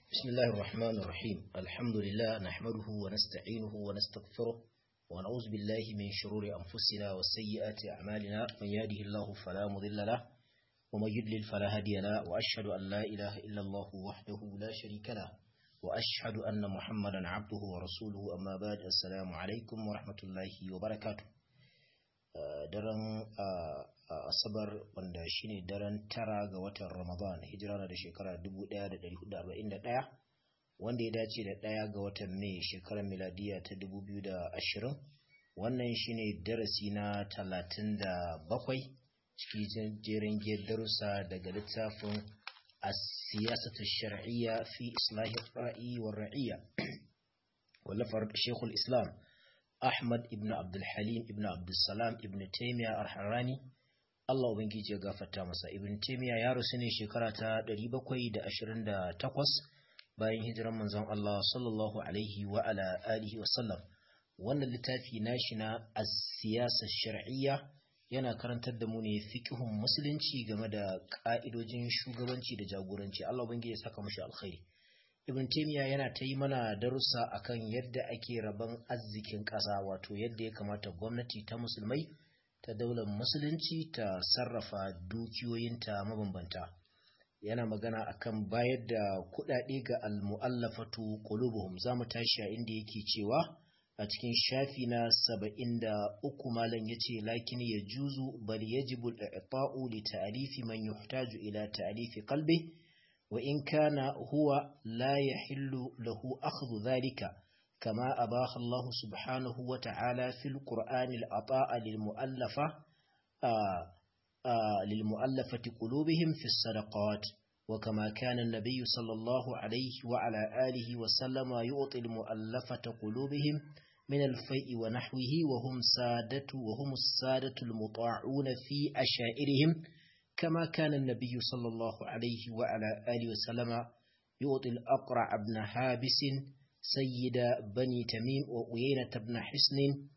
بسم الله الرحمن الرحيم الحمد لله نحمده ونستعينه ونستغفره ونعوذ بالله من شرور أنفسنا وسيئات أعمالنا من يهده الله فلا مضل له ومن يضلل فلا هادي له وأشهد أن لا إله إلا الله وحده لا شريك له وأشهد أن محمدا عبده ورسوله أما بعد السلام عليكم ورحمة الله وبركاته daren asabar wanda shine daren tara ga watan ramadan hijira na da shekara 1441 wanda ya dace da ɗaya ga watan mai shekarar miladiya ta 2020 wannan shine darasi na 37 cikin jerin darussa daga littafin asiyasatu shar'iyya fi islahi ra'i wa ra'iyya wallafar shekul islam Ahmad ibn Abdul Halim ibn Abdul Salam ibn Taymiyyah al-Harrani Allah ubangiji ya gafarta masa Ibn Taymiyyah ya rasu ne shekara ta 728 bayan hijiran manzon Allah sallallahu alaihi wa ala alihi wa sallam wannan littafi nashi na as-siyasa shar'iyya yana karantar da mu ne fiqhun musulunci game da ka'idojin shugabanci da jagoranci Allah ubangiji ya saka mushi alkhairi Ibn Taymiyyah yana ta yi mana darussa akan yadda ake rabon arzikin ƙasa wato yadda ya kamata gwamnati ta musulmai ta daular musulunci ta sarrafa dukiyoyinta mabambanta yana magana akan bayar da kuɗaɗe ga almu'allafatu qulubuhum zamu tashi a inda yake cewa a cikin shafi na saba'in da uku malam yace lakin ya juzu bal yajibu al-i'ta'u li ta'rifi man yuhtaju ila ta'rifi qalbi وإن كان هو لا يحل له أخذ ذلك كما أباح الله سبحانه وتعالى في القرآن العطاء للمؤلفة آآ آآ للمؤلفة قلوبهم في الصدقات وكما كان النبي صلى الله عليه وعلى آله وسلم يعطي المؤلفة قلوبهم من الفيء ونحوه وهم سادة وهم السادة المطاعون في أشائرهم كما كان النبي صلى الله عليه وعلى آله وسلم يعطي الأقرع بن حابس سيد بني تميم وأيينة بن حسن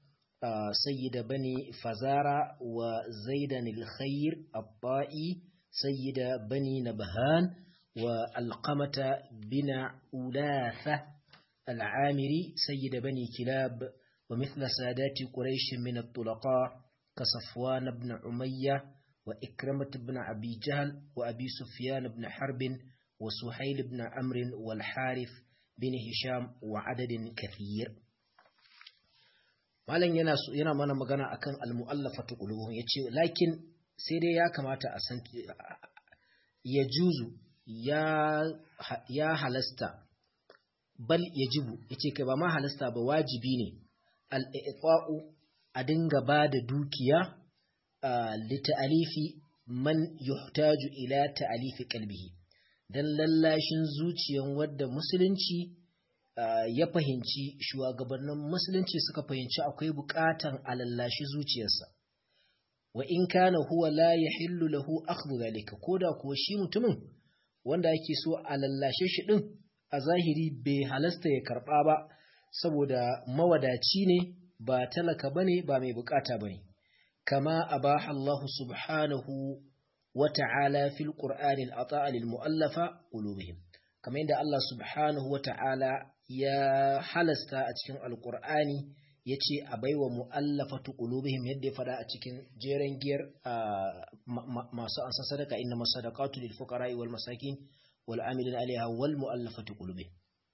سيد بني فزارة وزيد الخير الطائي سيد بني نبهان والقمة بن أولاثة العامري سيد بني كلاب ومثل سادات قريش من الطلقاء كصفوان بن عميه وإكرمة بن أبي جهل وأبي سفيان بن حرب وسهيل بن عمرو والحارث بن هشام وعدد كثير malam yana yana mana magana akan almu'allafatu qulubuhum yace lakin sai dai ya kamata a san ya juzu ya ya halasta bal yajibu yace kai ba ma halasta ba wajibi ne al-i'ta'u a dinga ba da dukiya lita'alifi man yuhtaju ila ta'alifi qalbihi dan lallashin zuciyan wadda musulunci ya fahimci shugabannin musulunci suka fahimci akwai bukatan a lallashi zuciyarsa wa in kana huwa la yahillu lahu akhdhu zalika koda kuwa shi mutumin wanda yake so a lallashe shi din a zahiri bai halasta ya karba ba saboda mawadaci ne ba talaka bane ba mai bukata bane كما أباح الله سبحانه وتعالى في القرآن العطاء للمؤلفة قلوبهم كما عند الله سبحانه وتعالى يا حلستا أتكين القرآن yace a baiwa mu'allafatu qulubihim yadda ya fada a cikin jeren giyar masu ansa sadaka inna masadaqatu lil fuqara'i wal masakin wal amilin alaiha wal mu'allafatu qulubihim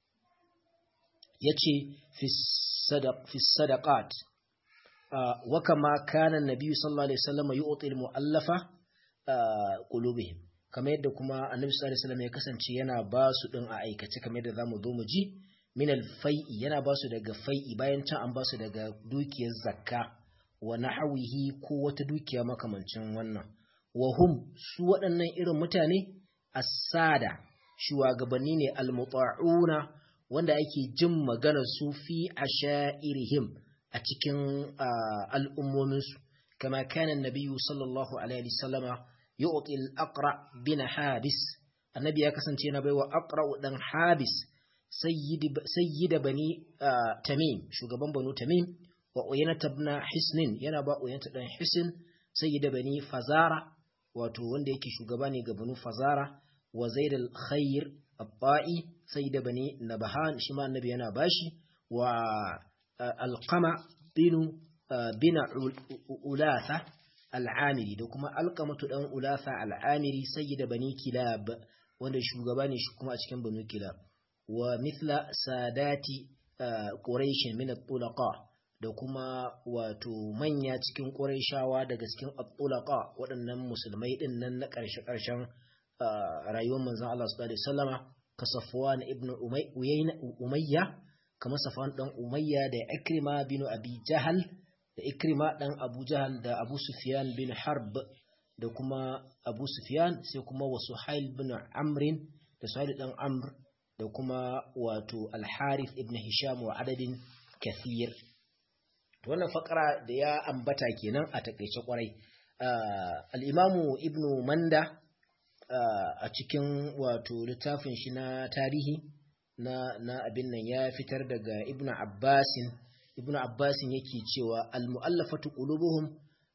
yace fi sadaq fi sadaqat وكما كان النبي صلى الله عليه وسلم يعطي المؤلفة قلوبهم kamar yadda kuma annabi sallallahu alaihi wasallam ya kasance yana ba su din a aikace kamar yadda zamu zo mu ji min al-fai'i yana ba su daga fai'i bayan can an ba su daga dukiyar zakka wa nahawihi ko wata dukiya makamancin wannan wa hum su waɗannan irin mutane as-sada shugabanni ne al-muta'una wanda ake jin maganar su fi ashairihim a cikin al'ummominsu, kama kanan nabiyu sallallahu Alaihi sallama ya oƙil akra bin habis, annabi ya kasance yana baiwa akra ɗan habis sayyida bani tamim, shugaban banu tamim, wa oyanata na hisnin yana ba oyanata ɗan hisin sayyida bani fazara, wato wanda yake shugaba ne ga banu fazara, wa zaid al-khair abba'i sai da bani nabahan shi ma annabi yana bashi wa alqama binu bina ulatha al'amiri da kuma alqamatu dan ulatha al'amiri sayyida bani kilab wanda shugaba ne shi kuma a cikin banu kilab wa mithla sadati quraish min at-tulaqa da kuma wato manya cikin quraishawa daga cikin at-tulaqa waɗannan musulmai din nan na ƙarshe ƙarshen rayuwar manzon Allah sallallahu alaihi wasallama ka Safwan ibn Umayya kamar Safwan dan Umayya da Ikrima bin Abi Jahal da Ikrima dan Abu Jahal da Abu Sufyan bin Harb da kuma Abu Sufyan sai kuma wa Suhail bin Amr da Suhail dan Amr da kuma wato Al-Harith ibn Hisham wa adadin kathir wannan fakara da ya ambata kenan a takeice kwarai al-Imamu Ibn Manda a cikin wato littafin shi na tarihi na na abin nan ya fitar daga Ibn Abbasin Ibn Abbasin yake cewa al-mu'allafatu qulubuhum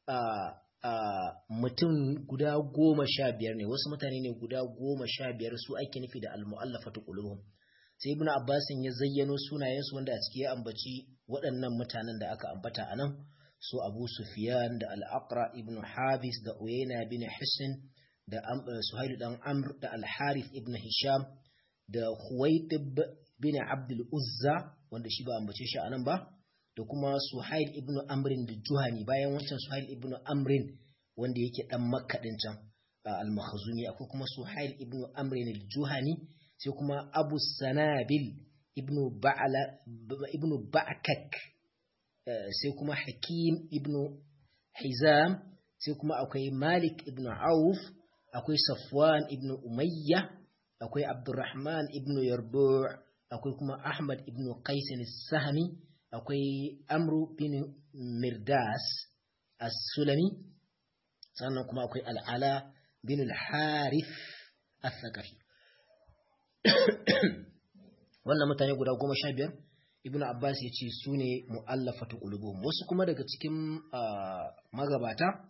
mutum guda goma sha biyar ne wasu mutane ne guda goma sha biyar su ake nufi da al-mu'allafatu qulubuhum sai Ibn Abbasin ya zayyano sunayensu wanda a ciki ya ambaci waɗannan mutanen da aka ambata anan su Abu Sufyan da Al-Aqra ibn Habis da Uyayna bin Hisn da Suhailu dan Amr da Al-Harith ibn Hisham da Huwaitib bin Abdul Uzza wanda shi ba ambace shi anan ba da kuma Suhail ibn Amrin da Juhani bayan wancan Suhail ibn Amrin wanda yake dan Makka din can al-Makhzumi akwai kuma Suhail ibn Amrin al-Juhani sai kuma Abu Sanabil ibn Ba'ala ibn Ba'kak sai kuma Hakim ibn Hizam sai kuma akwai Malik ibn Auf akwai Safwan ibn Umayya, akwai Abdurrahman ibn Yarbu' akwai kuma Ahmad ibn Qais sahmi akwai Amru bin Mirdas as-Sulami, sannan kuma akwai Al'ala bin al-Harith as-Sakafi. Wannan mutane guda goma sha biyar, Ibn Abbas ya ce su ne mu'allafatu qulubuhum wasu kuma daga cikin magabata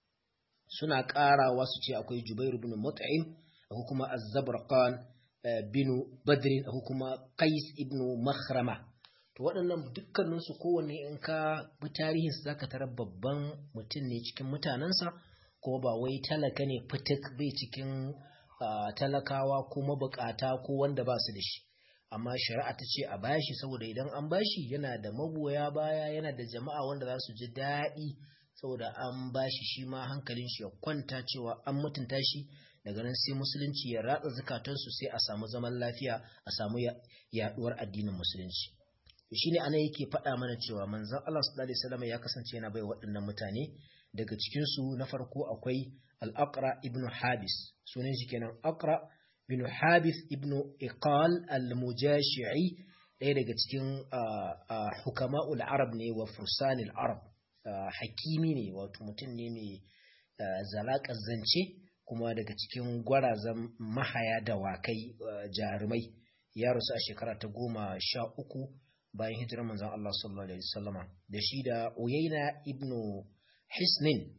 suna ƙarawa su ce akwai Jubair bin Mut'im akwai kuma Az-Zabrqan bin Badr akwai kuma Qais ibn Makhrama to waɗannan dukkanin su kowanne in ka bi tarihin su zaka tarar babban mutum ne cikin mutanensa kuma ba wai talaka ne fitik bai cikin talakawa ko mabukata ko wanda ba su da shi amma shari'a ta ce a bashi saboda idan an bashi yana da magoya baya yana da jama'a wanda za su ji daɗi saboda an bashi shi ma hankalin shi ya kwanta cewa an mutunta shi daga nan sai musulunci ya ratsa zukatansu sai a samu zaman lafiya a samu yaduwar addinin musulunci shine ana yake faɗa mana cewa manzon Allah sallallahu alaihi wasallam ya kasance yana bai waɗannan mutane daga cikin su na farko akwai al-Aqra ibn Habis sunan shi kenan Aqra ibn Habis ibn Iqal al-Mujashi'i ɗaya daga cikin hukama'ul Arab ne wa fursanil Arab hakimi ne wato mutum ne mai zalaƙar zance kuma daga cikin gwarazan mahaya da wakai jarumai ya rasu a shekara ta goma sha uku bayan hijirar manzon Allah sallallahu alaihi wasallama da shi da Uyayna ibn Hisnin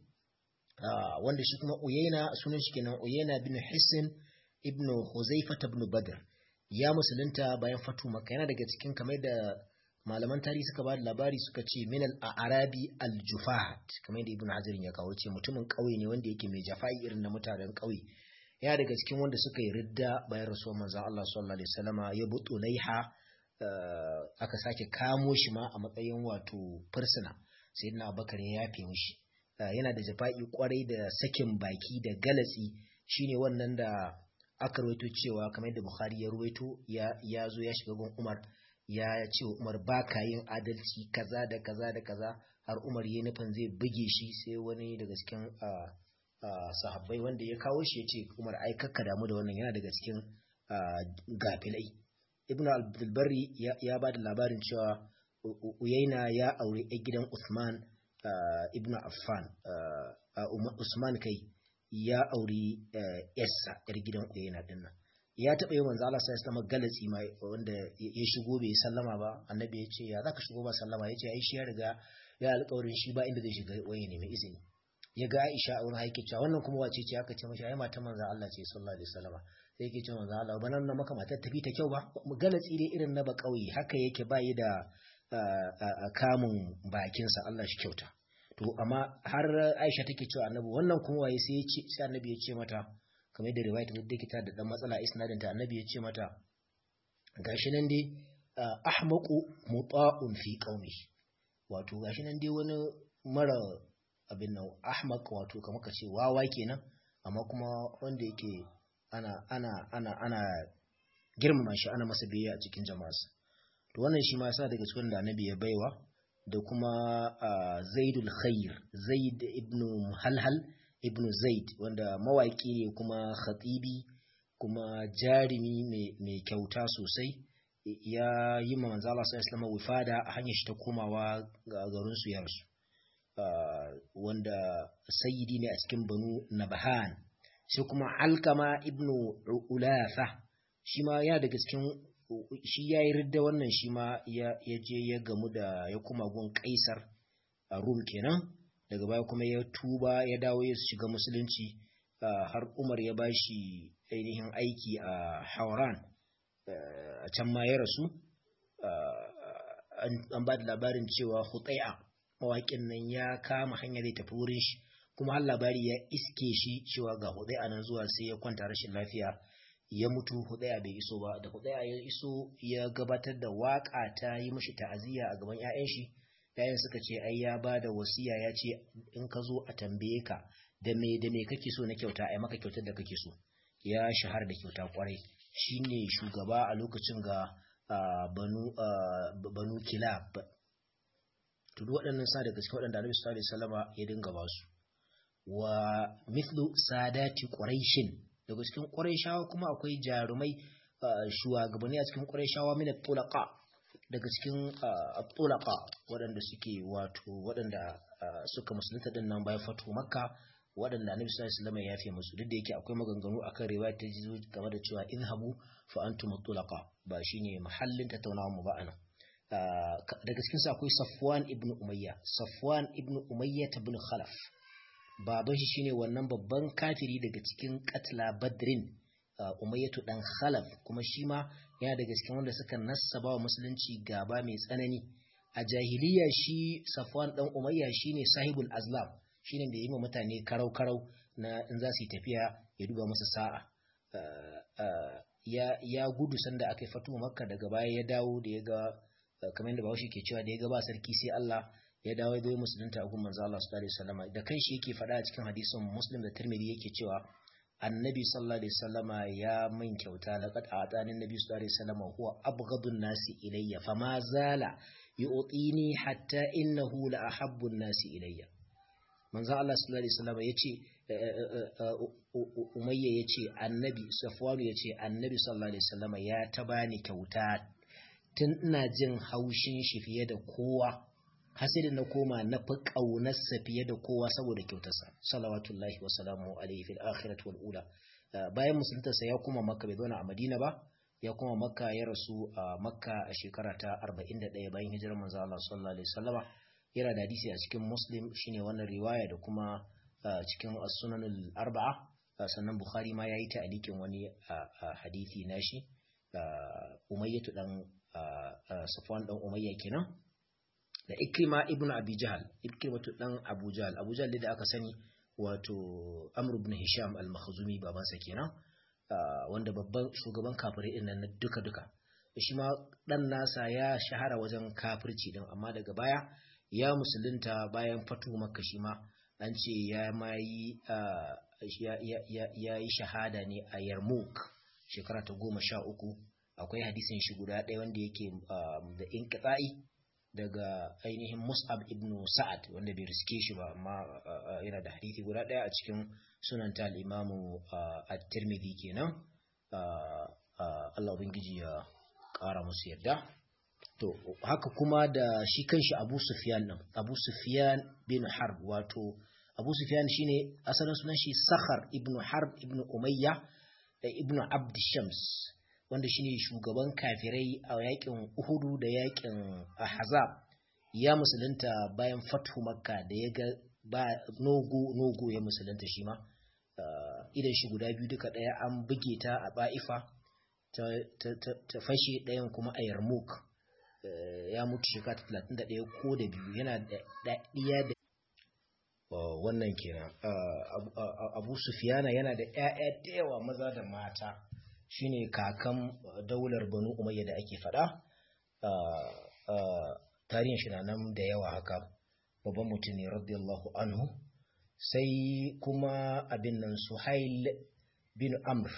wanda shi kuma Uyayna sunan shi kenan Uyayna bin Hisn ibn Huzaifa ibn Badr ya musulunta bayan fatu Makka yana daga cikin kamar da malaman tarihi suka ba da labari suka ce min al-arabi al-jufahat kamar da ibn hajar ya kawo ce mutumin ƙauye ne wanda yake mai jafa'i irin na mutanen ƙauye ya daga cikin wanda suka yi ridda bayan rasuwar manzon Allah sallallahu alaihi wasallama ya butu laiha aka sake kamo shi ma a matsayin wato fursuna sayyidina abubakar ya yafe mishi yana da jafa'i kwarai da sakin baki da galatsi shine wannan da aka rawaito cewa kamar da bukhari ya rawaito ya zo ya shiga gun umar ya ce wa Umar ba ka yin adalci kaza da kaza da kaza har Umar ya nufin zai buge shi sai wani daga cikin sahabbai wanda ya kawo shi ya ce Umar ai kakka damu da wannan yana daga cikin gafilai Ibn al-Bari ya ba da labarin cewa Uyaina ya aure a gidan Usman Ibn Affan Usman kai ya auri yarsa yar gidan Uyaina dinnan ya taɓa yi manzo Allah sai ya zama galatsi mai wanda ya shigo bai sallama ba annabi ya ce ya zaka shigo ba sallama ya ce ai shi ya riga ya alƙawarin shi ba inda zai shiga waye ne mai izini ya ga Aisha a wurin haike cewa wannan kuma wace ce aka ce mashi ai matan manzo Allah ce sallallahu alaihi wasallama sai yake cewa manzo Allah ba nan na maka matar tafi ta kyau ba mu galatsi dai irin na ba kauye haka yake bayi da kamun bakinsa Allah shi kyauta to amma har Aisha take cewa annabi wannan kuma waye sai ya ce sai annabi ya ce mata kamar da riwayat da take da dan matsala isnadin ta annabi ya ce mata gashi nan dai ahmaqu muta'un fi qaumi wato gashi nan dai wani mara abin nan ahmaq wato kamar ka ce wawa kenan amma kuma wanda yake ana ana ana ana girmama shi ana masa biyayya a cikin jama'a to wannan shi ma yasa daga cikin da annabi ya baiwa da kuma zaidul khair zaid ibn halhal ibn zaid wanda mawaki ne kuma khatibi kuma jarimi mai kyauta sosai ya yi ma manzo Allah sallallahu alaihi wifada a hanyar shi ta komawa ga garin su yarsu wanda sayyidi ne a cikin banu nabahan sai kuma alkama ibn ulafa shi ma ya daga cikin shi ya yi ridda wannan shi ma ya je ya gamu da ya kuma gun kaisar a rum kenan daga baya kuma ya tuba ya dawo ya shiga musulunci har umar ya bashi ainihin aiki a hauran a can ma ya rasu an ba da labarin cewa hutai'a mawaƙin nan ya kama hanyar zai tafi wurin shi kuma har labari ya iske shi cewa ga hutai'a nan zuwa sai ya kwanta rashin lafiya ya mutu hudaya bai iso ba da hudaya ya iso ya gabatar da waka ta yi mashi ta'aziyya a gaban 'ya'yan shi yayin suka ce ai ya ba da wasiya ya ce in ka zo a tambaye ka da me da me kake so na kyauta ai maka kyautar da kake so ya shahara da kyauta kwarai shine shugaba a lokacin ga banu banu kilab to duk waɗannan sa daga cikin waɗanda Annabi sallallahu alaihi wasallama ya dinga ba su wa mithlu sadati quraishin daga cikin ƙurayshawa kuma akwai jarumai shugabanni a cikin ƙurayshawa min tulaqa daga cikin tulaqa waɗanda suke wato waɗanda suka musulunta din nan bayan fatu makka waɗanda annabi sallallahu alaihi wasallam ya yafe musu duk da yake akwai maganganu akan riwaya ta jizo game da cewa inhabu fa antum tulaqa ba shine mahallin tattaunawa mu ba anan daga cikin su akwai Safwan ibn Umayya Safwan ibn Umayya ibn Khalaf baban shi shine wannan babban kafiri daga cikin katla badrin umayyatu dan khalaf kuma shi ma yana daga cikin wanda suka nassaba wa musulunci gaba mai tsanani a jahiliya shi safwan dan umayya shine sahibul azlam shine da yi ma mutane karau karau na in za su yi tafiya ya duba masa sa'a ya ya gudu sanda aka yi fatu makka daga baya ya dawo da ya ga kamar da bawashi ke cewa da ya ga ba sarki sai Allah ya dawo ya musulunta a gun manzo Allah sallallahu alaihi wasallam da kanshi yake faɗa a cikin hadisin Muslim da Tirmidhi yake cewa Annabi sallallahu alaihi wasallama ya min kyauta laqad atani Annabi sallallahu alaihi wasallama huwa abghadun nasi ilayya fama zala yu'tini hatta innahu la ahabbu nasi ilayya manzo Allah sallallahu alaihi wasallama yace Umayya yace Annabi Safwan yace Annabi sallallahu alaihi wasallama ya ta bani kyauta tun ina jin haushin shi fiye da kowa hasirin na koma na fi ƙaunarsa fiye da kowa saboda kyautarsa salawatullahi wa salamu alaihi fil akhirati wal ula bayan musuluntarsa ya koma makka bai zauna a madina ba ya koma makka ya rasu a makka a shekara ta 41 bayan hijirar manzo Allah sallallahu alaihi wasallama yana da hadisi a cikin muslim shine wannan riwaya da kuma cikin as-sunanul arba'a sannan bukhari ma yayi ta alikin wani hadisi nashi umayyatu dan safwan dan umayya kenan da ikrima ibn abi jahal ikrimatu dan abu jahal abu jahal da aka sani wato amr ibn hisham al-makhzumi babansa kenan wanda babban shugaban kafirai din nan duka duka shi ma dan nasa ya shahara wajen kafirci din amma daga baya ya musulunta bayan fatu makka shi ma an ce ya mai ya yi shahada ne a yarmouk shekara ta goma sha uku akwai hadisin shi guda ɗaya wanda yake da inqita'i daga ainihin Mus'ab ibn Sa'ad wanda bai riske shi ba amma yana da hadisi guda ɗaya a cikin sunan ta al-Imamu at-Tirmidhi kenan Allah ubangiji ya ƙara musu yarda to haka kuma da shi kanshi Abu Sufyan din Abu Sufyan bin Harb wato Abu Sufyan shine asalin sunan shi Sakhar ibn Harb ibn Umayya da ibn Abd Shams wanda shine shugaban kafirai a yakin Uhudu da yakin Ahzab ya musulunta bayan fathu Makka da ya ga ba nogo nogo ya musulunta shi ma idan shi guda biyu duka ɗaya an buge ta a ba'ifa ta fashe ɗayan kuma a yarmouk ya mutu shekara talatin da ɗaya ko da biyu yana da ɗiya da wannan kenan abu sufiyana yana da ‘ya'ya da yawa maza da mata shine kakan daular banu umayya da ake faɗa tarihin shi na nan da yawa haka babban mutum ne radiyallahu anhu sai kuma abin nan suhail bin amr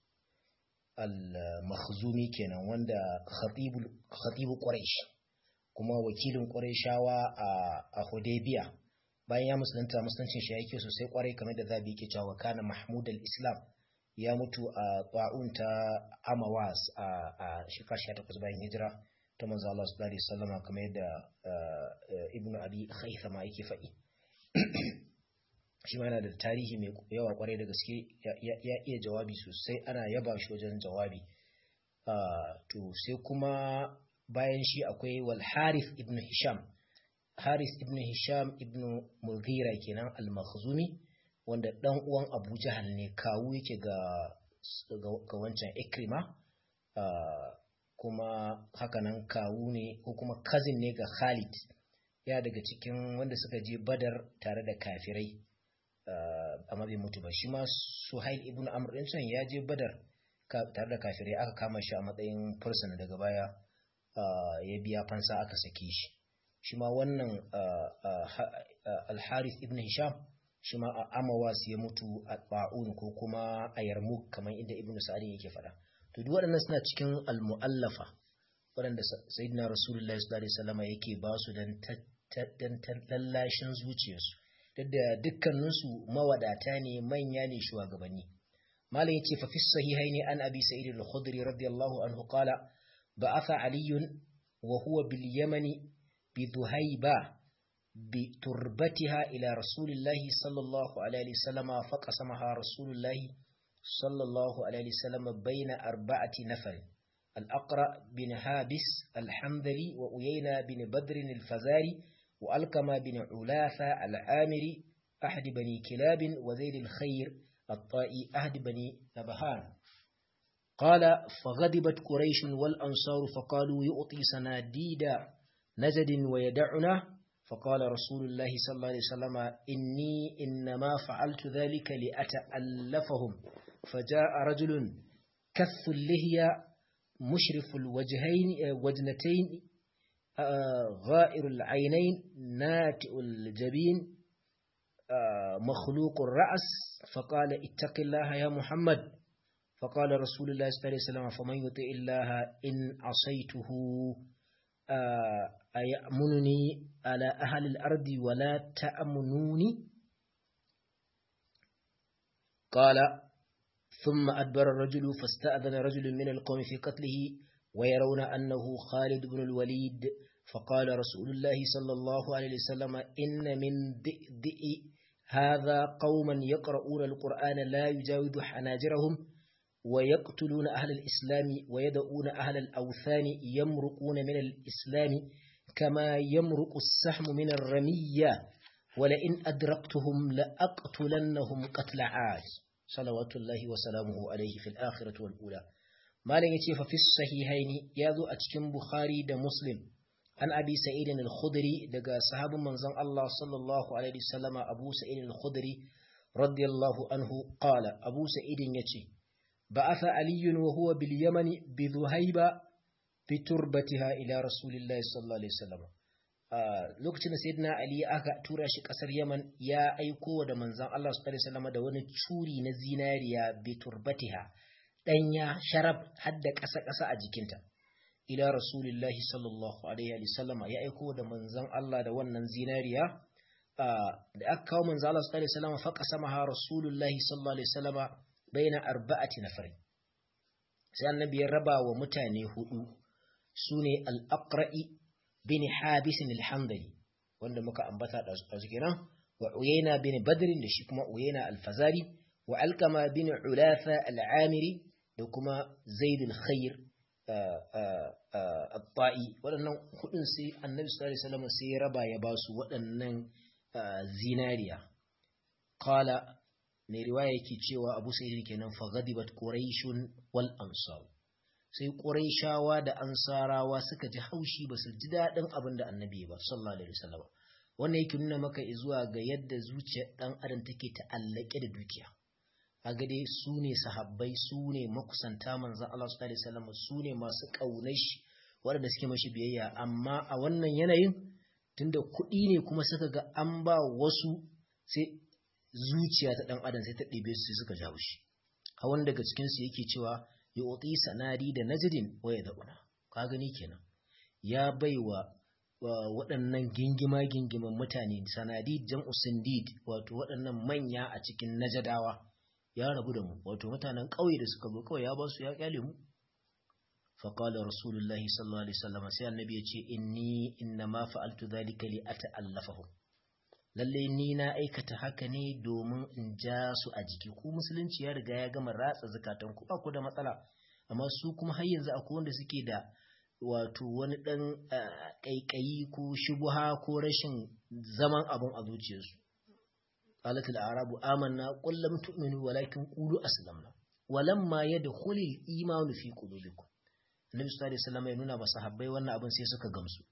al-makhzumi kenan wanda khatibu quraish kuma wakilin qurayshawa a hudaybiya bayan ya musulunta musuluncin shi yake sosai kwarai kamar da zabi yake cewa kana mahmud al-islam ya mutu a ta'un ta amawas a shekara 18 bayan hijira ta manzo Allah sallallahu alaihi wasallam kamar yadda ibnu abi khaythama yake faɗi shi ma yana da tarihi mai yawa kwarai da gaske ya iya jawabi sosai ana yaba shi wajen jawabi to sai kuma bayan shi akwai wal harith ibn hisham harith ibn hisham ibn mughira kenan al-makhzumi wanda dan uwan abu jahal ne kawu yake ga ga wancan ikrima kuma hakanan kawu ne ko kuma cousin ne ga khalid ya daga cikin wanda suka je badar tare da kafirai amma bai mutu ba shi ma suhail ibn amr din can ya je badar tare da kafirai aka kama shi a matsayin fursuna daga baya ya biya fansa aka sake shi shi ma wannan al-harith ibn hisham shi ma a amawas ya mutu a ba'un ko kuma a yarmuk kamar inda ibn sa'adin yake faɗa to duk waɗannan suna cikin al-mu'allafa waɗanda sayyidina rasulullahi sallallahu alaihi wasallam yake ba su dan tallashin zuciyarsu duk da dukkaninsu mawadata ne manya ne shugabanni malam yace fa fi sahihaini an abi sa'id al-khudri radiyallahu anhu qala ba'atha ali wa huwa bil yamani bi dhuhayba bi turbatiha ila rasulillahi sallallahu alaihi wasallam faqasamaha rasulullahi sallallahu alaihi wasallam bayna arba'ati nafar الأقرأ بن هابس الحنظلي وأيينا بن بدر الفزاري وألقم بن علاثة العامري أحد بني كلاب وزيد الخير الطائي أحد بني نبهان قال فغضبت قريش والأنصار فقالوا يؤطي سناديد نجد ويدعنا فقال رسول الله صلى الله عليه وسلم إني إنما فعلت ذلك لأتألفهم فجاء رجل كث اللهية مشرف الوجهين وجنتين غائر العينين ناتئ الجبين مخلوق الرأس فقال اتق الله يا محمد فقال رسول الله صلى الله عليه وسلم فمن يطع الله إن عصيته أيأمنني على أهل الأرض ولا تأمنوني قال ثم أدبر الرجل فاستأذن رجل من القوم في قتله ويرون أنه خالد بن الوليد فقال رسول الله صلى الله عليه وسلم إن من ذئ هذا قوما يقرؤون القرآن لا يجاوز حناجرهم ويقتلون أهل الإسلام ويدعون أهل الأوثان يمرقون من الإسلام كما يمرق السحم من الرمية ولئن أدركتهم لأقتلنهم قتل عاد صلوات الله وسلامه عليه في الآخرة والأولى malam yace fa fi sahihaini yazo a cikin Bukhari da Muslim an Abi Sa'id al-Khudri daga sahabin manzon Allah sallallahu alaihi wasallama Abu Sa'id al-Khudri radiyallahu anhu qala Abu Sa'id yace ba'atha Ali wa huwa bil Yaman bi Dhuhayba bi turbatiha ila Rasulillahi sallallahu alaihi wasallam lokacin da sayyidina Ali aka tura shi kasar Yaman ya aiko da manzon Allah sallallahu alaihi wasallama da wani curi na zinariya bi turbatiha ɗanya sharaf hadda ƙasa-ƙasa a jikinta. Ila Rasulillahi sallallahu Alaihi wasallama ya aiko da manzan Allah da wannan zinariya, da aka kawo manzan Allah sallallahu Alaihi wasallama faƙa sama ha Rasulullahi sallallahu Alaihi wasallama bai na arba'ati na fari. Sai annabi ya raba wa mutane hudu su ne al'aƙra'i bin habisin alhamdali, wanda muka ambata a zikiran, wa Uyena bin Badrin da shi kuma Uyena alfazari, wa Alkama bin Ulafa al'amiri, da kuma zaidul khair at-ta'i waɗannan hudun sai annabi sallallahu alaihi wasallam sai ya raba ya basu waɗannan zinariya qala mai riwaya yake cewa abu sa'id kenan fa ghadibat quraishun wal ansar sai quraishawa da ansarawa suka ji haushi ba su ji dadin abin da annabi ba sallallahu alaihi wasallam wannan yake nuna maka zuwa ga yadda zuciyar dan adam take ta'allake da dukiya kaga dai su ne sahabbai su ne makusanta manzon Allah sallallahu alaihi wasallam su ne masu kaunar shi waɗanda suke mashi biyayya amma a wannan yanayin tunda kuɗi ne kuma suka ga an ba wasu sai zuciya ta ɗan adam sai ta ɗebe su sai suka jawo shi a wani daga cikinsu yake cewa ya otsi sanadi da najirin waya da una ka gani kenan ya baiwa waɗannan gingima gingiman mutane sanadi jam'u sindid wato waɗannan manya a cikin najadawa ya rabu da mu wato mutanen ƙauye da suka zo kawai ya ba su ya kyale mu فقال رسول الله صلى الله عليه وسلم sai annabi yace inni innama fa'altu dhalika li ata'allafahum lalle ni na aikata haka ne domin in ja su a jiki ku musulunci ya riga ya gama ratsa zakatan ku ba ku da matsala amma su kuma har yanzu akwai wanda suke da wato wani dan kaikayi ko shubuha ko rashin zaman abun a zuciyarsu qalat al-arabu amanna qul lam tu'minu walakin qulu aslamna walamma yadkhulul imanu fi qulubikum Annabi sallallahu alaihi wasallam ya nuna masa habbai wannan abin sai suka gamsu.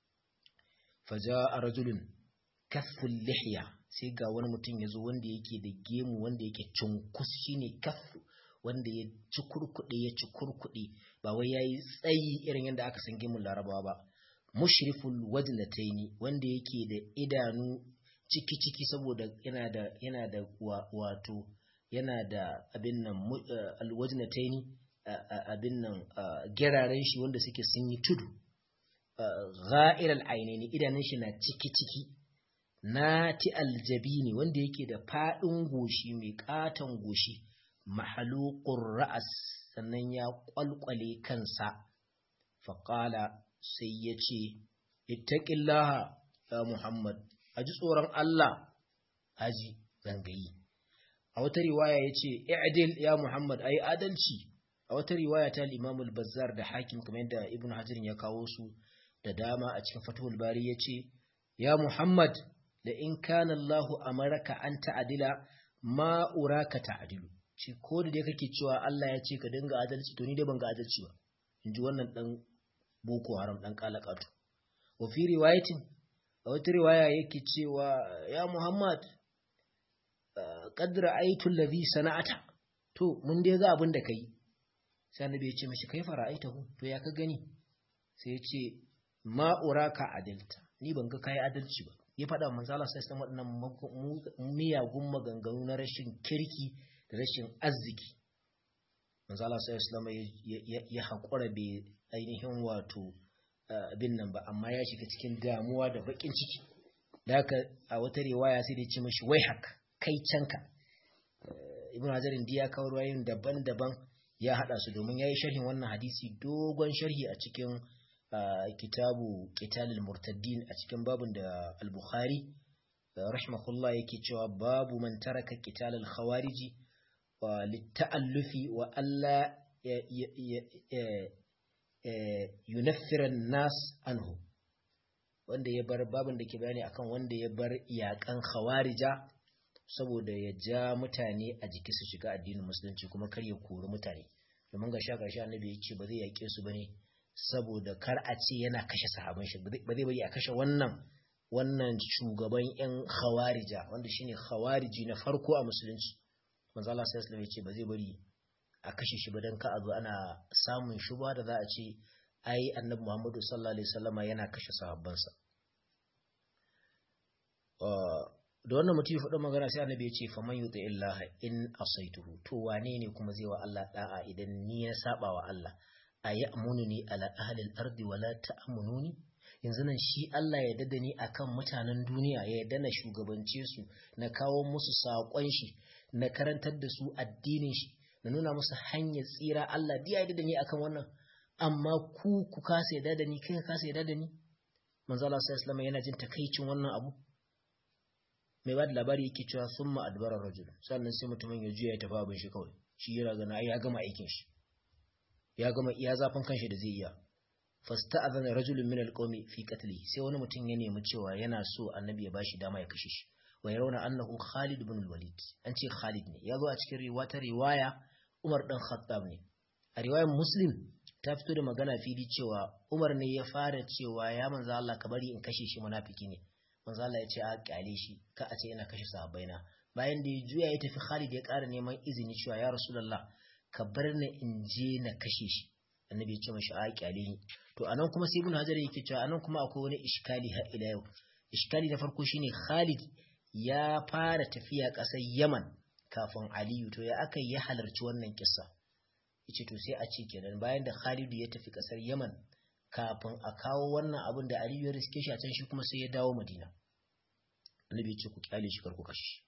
Faja'a rajulun kafful lihya sai ga wani mutum ya zo wanda yake da gemu wanda yake cunkus shine kaffu wanda ya ci kurkuɗe ya ci kurkuɗe ba wai yayi tsayi irin yadda aka san gemun larabawa ba mushriful wajnataini wanda yake da idanu ciki ciki saboda yana da yana da wato yana da abin nan alwajnataini abin nan geraren shi wanda suke sun yi tudu ga'iral ainihi idanun shi na ciki-ciki na ti aljabini wanda yake da faɗin goshi mai ƙaton goshi mahalukun ra'as sannan ya ƙwalƙwale kansa faƙala sai ya ce ittaƙillaha ya muhammad a ji tsoron allah haji zangayi a wata riwaya ya ce i'adil ya muhammad a yi adalci a wata riwaya ta limamul bazzar da hakim kamar yadda ibn hajirin ya kawo su da dama a cikin fatuhul bari ya ce ya muhammad da in kana allahu amaraka an ta'adila ma uraka ta'adilu ce ko da dai kake cewa Allah ya ce ka dinga adalci to ni dai ban ga adalci ba in ji wannan dan boko haram dan kalakatu wa fi riwayatin a wata riwaya yake cewa ya muhammad qad ra'aytu alladhi sana'ata to mun dai ga abin da kai sai annabi ya ce mashi kai fara'aitahu to ya ka gani sai ya ce ma uraka adalta ni ban ga kai adalci ba ya faɗa manzo Allah sai san waɗannan miyagun maganganu na rashin kirki da rashin arziki manzo Allah sai Islam ya haƙura bai ainihin wato abin nan ba amma ya shiga cikin damuwa da bakin ciki da haka a wata riwaya sai da ce mashi wai haka kai canka ibn hajarin diya kawo ruwayoyin daban-daban ya hada su domin ya yi sharhin wannan hadisi dogon sharhi a cikin kitabu qitalul murtaddin a cikin babun da al-bukhari rahimahullah yake cewa babu man taraka qitalul khawariji wa litta'allufi wa alla yunaffira nas anhu wanda ya bar babun da ke bayani akan wanda ya bar iyakan khawarija saboda ya ja mutane a jiki su shiga addinin musulunci kuma kar ya kori mutane domin ga sha ƙarshe annabi ya ce ba zai yaƙe su bane saboda kar a ce yana kashe sahaban shi ba zai bari a kashe wannan wannan shugaban yan khawarija wanda shine khawariji na farko a musulunci manzo Allah sallallahu alaihi ya ce ba zai bari a kashe shi ba dan ka a zo ana samun shuba da za a ce ai annabi Muhammadu sallallahu alaihi wasallama yana kashe sahabbansa da wannan mutum ya faɗi magana sai annabi ya ce faman yuti illaha in asaituhu to wane ne kuma zai wa Allah da'a idan ni ya saba wa Allah a ya'mununi ala ahli al-ardi wala ta'mununi yanzu nan shi Allah ya dada ni akan mutanen duniya ya yarda na shugabance su na kawo musu saƙon shi na karantar da su addinin shi na nuna musu hanyar tsira Allah diya ya dada ni akan wannan amma ku ku kasa yarda da ni kai ka kasa yarda da ni manzo Allah sallallahu alaihi yana jin takaicin wannan abu mai ba da labari yake cewa sun ma'adbarar rajul sannan sai mutumin ya juya ya tafi abin shi kawai shi yana gana ya gama aikin shi ya gama iya zafin kanshi da zai iya fasta azana rajulun min alqawmi fi qatli sai wani mutum ya nemi cewa yana so annabi ya bashi dama ya kashe shi wa yarawna annahu Khalid ibn al-Walid an ce Khalid ne yazo a cikin wata riwaya Umar dan Khattab ne a riwayar Muslim ta fito da magana fili cewa Umar ne ya fara cewa ya manzo Allah ka bari in kashe shi munafiki ne manzo Allah ya ce a kyale shi ka a ce ina kashe sahabbaina bayan da ya juya ya tafi Khalid ya ƙara neman izini cewa ya Rasulullah ka bar ni in je na kashe shi annabi ya ce mashi a kyale ni to anan kuma sai ibn hajar yake cewa anan kuma akwai wani iskali har ila yau iskali na farko shine Khalid ya fara tafiya ƙasar Yaman kafin Aliyu to ya aka ya halarci wannan kissa yace to sai a ce kenan bayan da Khalid ya tafi ƙasar Yaman kafin a kawo wannan abin da Aliyu ya riske shi a can shi kuma sai ya dawo Madina annabi ya ce ku kyale shi karku kashi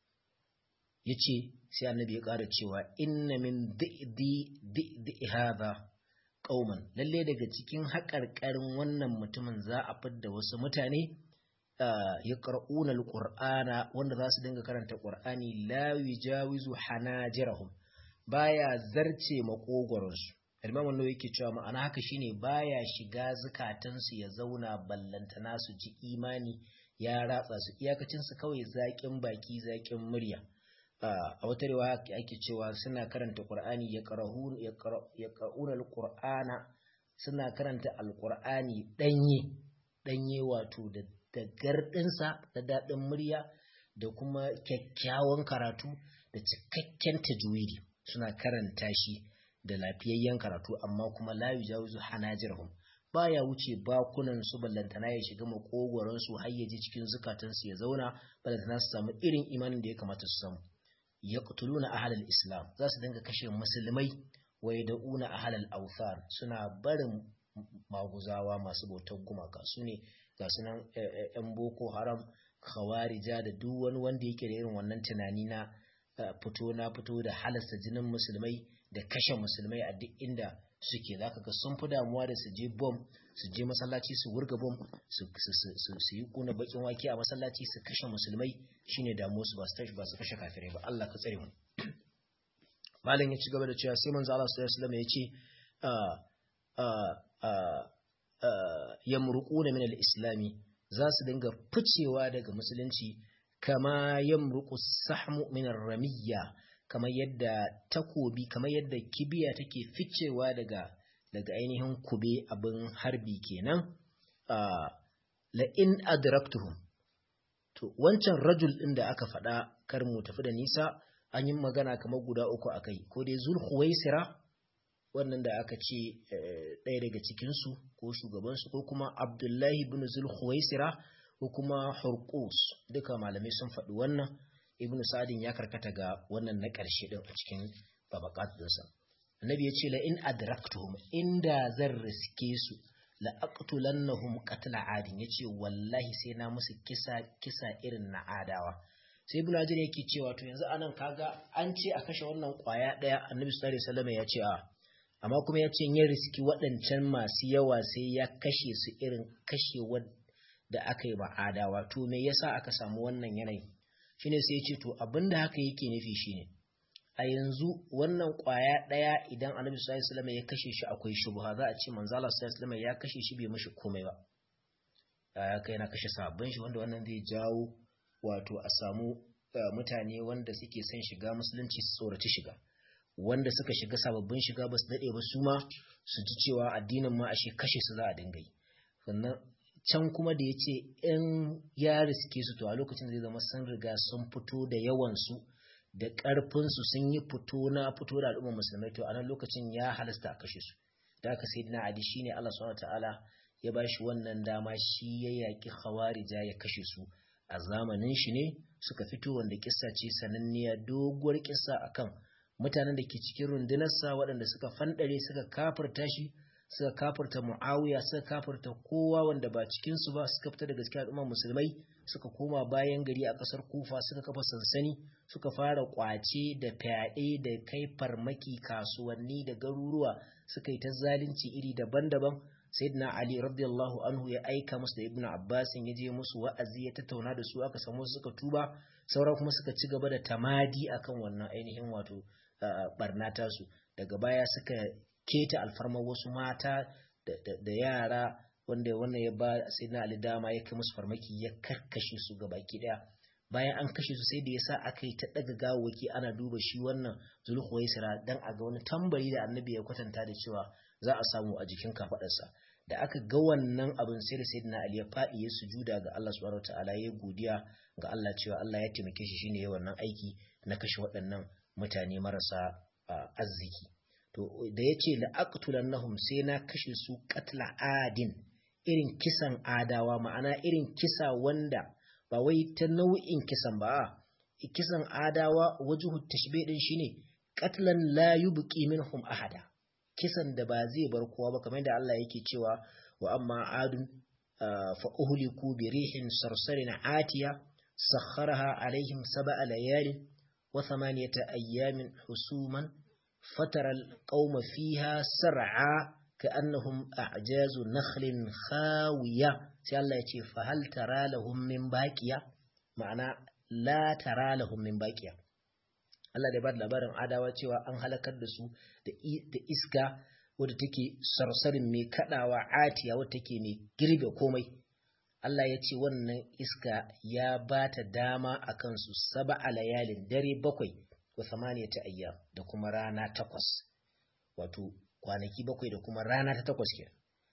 yace sai annabi ya ƙara cewa inna min di'di di'di hadha qauman lalle daga cikin haƙarƙarin wannan mutumin za a fidda wasu mutane ya ƙar'una alƙur'ana wanda za su dinga karanta ƙur'ani la yujawizu hanajirahum baya zarce maƙogwaronsu Imam Nawawi yake cewa ma'ana haka shine baya shiga zukatansu ya zauna ballantana su ji imani ya ratsa su iyakacin su kawai zaƙin baki zaƙin murya a wata riwaya ake cewa suna karanta Qur'ani ya qara'un ya qara'una al-Qur'ana suna karanta al-Qur'ani danye danye wato da da gardinsa da dadin murya da kuma kyakkyawan karatu da cikakken tajwidi suna karanta shi da lafiyayyen karatu amma kuma la yujawizu hanajirhum baya wuce bakunan su ballantana ya shiga makogoron su har ya ji cikin zukatan su ya zauna ballantana su samu irin imanin da ya kamata su samu yaqtuluna ahlal islam za su dinga kashe musulmai wa yad'una ahlal awthan suna barin maguzawa masu bautar gumaka su ne ga sunan yan boko haram khawarija da duk wani wanda yake da irin wannan tunani na fito na fito da halasta jinin musulmai da kashe musulmai a duk inda suke zaka ga sun fi damuwa da su je bom su je masallaci su wurga bom su yi kuna bakin wake a masallaci su kashe musulmai shine damuwa su ba su tashi ba su kashe kafirai ba Allah ka tsare mu malam ya ci gaba da cewa sai manzo Allah sallallahu alaihi wasallam ya ce yamruquna min al-islami za su dinga ficewa daga musulunci kama yamruqu sahmu min ar-ramiyya kamar yadda takobi kamar yadda kibiya take ficewa daga daga ainihin kube abin harbi kenan la in adraktuhum to wancan rajul din da aka faɗa kar mu tafi da nisa an yi magana kamar guda uku akai ko dai zul khuwaisira wannan da aka ce ɗaya daga cikinsu ko shugabansu ko kuma abdullahi bin zul khuwaisira ko kuma hurqus duka malamai sun faɗi wannan ibnu sa'adin ya karkata ga wannan na ƙarshe din a cikin tabaqat dinsa annabi ya ce la in adraktuhum inda zan riske su la aqtulannahum qatla adin yace wallahi sai na musu kisa kisa irin na adawa sai ibnu hajar yake cewa to yanzu anan kaga an ce a kashe wannan kwaya daya annabi sallallahu alaihi wasallam ya ce a amma kuma ya ce ya riski waɗancan masu yawa sai ya kashe su irin kashewar da aka yi ba adawa to me yasa aka samu wannan yanayi shine sai ya ce to abinda haka yake nufi shine a yanzu wannan kwaya daya idan annabi sallallahu alaihi wasallam ya kashe shi akwai shubha za a ce manzo Allah sallallahu alaihi wasallam ya kashe shi bai mishi komai ba ya kai yana kashe sabbin shi wanda wannan zai jawo wato a samu mutane wanda suke son shiga musulunci su tsoraci shiga wanda suka shiga sababbin shiga ba su dade ba su ma su ji cewa addinin ma ashe kashe su za a dinga yi sannan can kuma da ya ce in ya riske su to a lokacin zai zama sun riga sun fito da yawansu da ƙarfinsu sun yi fito na fito da al'ummar musulmai to a nan lokacin ya halasta a kashe su da aka sai dina adi shine Allah subhanahu ta'ala ya ba shi wannan dama shi ya yaƙi khawarija ya kashe su a zamanin shi ne suka fito wanda kissa ce sananniya doguwar kissa akan mutanen da ke cikin rundunarsa waɗanda suka fanɗare suka kafirta shi suka kafirta mu'awiya suka kafirta kowa wanda ba cikinsu ba suka fita daga cikin al'ummar musulmai suka koma bayan gari a ƙasar kufa suka kafa sansani suka fara ƙwace da fyaɗe da kai farmaki kasuwanni da garuruwa suka yi ta zalunci iri daban-daban sayyidina ali radiyallahu anhu ya aika musu da ibnu abbas ya je musu wa'azi ya tattauna da su aka samu suka tuba sauran kuma suka ci gaba da tamadi akan wannan ainihin wato barna tasu daga baya suka keta alfarmar wasu mata da yara wanda wannan ya ba sai na ali dama ya kai musu farmaki ya karkashe su ga baki daya bayan an kashe su sai da yasa aka yi ta daga gawawaki ana duba shi wannan zulhuwaisira dan a ga wani tambari da annabi ya kwatanta da cewa za a samu a jikin kafadarsa da aka ga wannan abin sai da sayyidina ali ya fadi ya sujuda ga Allah subhanahu wataala ya godiya ga Allah cewa Allah ya taimake shi shine ya wannan aiki na kashe waɗannan mutane marasa arziki to da yace la aqtulannahum sai na kashe su qatla adin irin kisan adawa ma'ana irin kisa wanda ba wai ta nau'in kisan ba kisan adawa wajuhu tashbih din shine qatlan la yubqi minhum ahada kisan da ba zai bar kowa ba kamar da Allah yake cewa wa amma adun fa uhliku bi rihin sarsarin atiya sakharaha alaihim sab'a layalin wa thamaniyata ayyamin husuman fatara alqauma fiha sar'a كأنهم أعجاز نخل خاوية sai Allah ya ce fahal tara lahum min baqiya ma'ana la tara lahum min baqiya Allah da ba da labarin adawa cewa an halakar da su da iska wadda take sarsarin mai kadawa atiya wadda take mai girbe komai Allah ya ce wannan iska ya ba ta dama a kansu saba a layalin dare bakwai wa samaniyata ayyam da kuma rana takwas wato kwanaki bakwai da kuma rana ta takwas ke